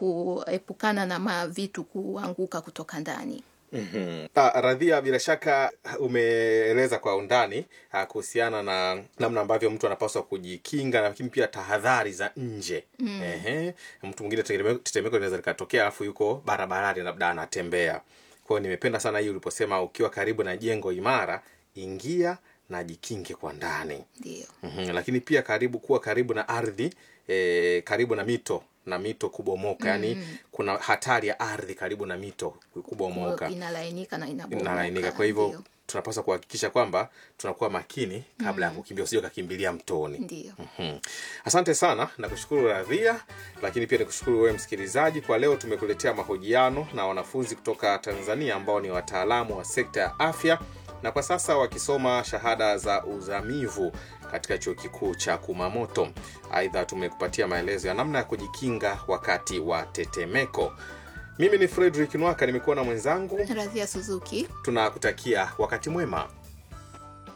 kuepukana na mavitu kuanguka kutoka ndani. Mhm. Ah, Radhia, bila shaka umeeleza kwa undani ah, kuhusiana na namna ambavyo mtu anapaswa kujikinga, lakini pia tahadhari za nje. Ehe. Mtu mwingine tetemeko tetemeko linaweza likatokea, alafu yuko barabarani, labda anatembea. Kwa hiyo nimependa sana hii uliposema, ukiwa karibu na jengo imara, ingia na jikinge kwa ndani. Ndio. Mhm, lakini pia karibu kuwa karibu na ardhi e, karibu na mito na mito kubomoka yani kuna hatari ya ardhi karibu na mito kubomoka Inalainika na inabomoka. inalainika kwa hivyo Ndio. tunapaswa kuhakikisha kwamba tunakuwa makini kabla ya kukimbia usije ukakimbilia mtoni Ndio. Mhm. Asante sana na kushukuru Radhia, lakini pia nikushukuru wewe msikilizaji. Kwa leo tumekuletea mahojiano na wanafunzi kutoka Tanzania ambao ni wataalamu wa sekta ya afya na kwa sasa wakisoma shahada za uzamivu katika chuo kikuu cha Kumamoto. Aidha, tumekupatia maelezo ya namna ya kujikinga wakati wa tetemeko. Mimi ni Fredrick Nwaka, nimekuwa na mwenzangu. Radhia Suzuki. Tunakutakia wakati mwema.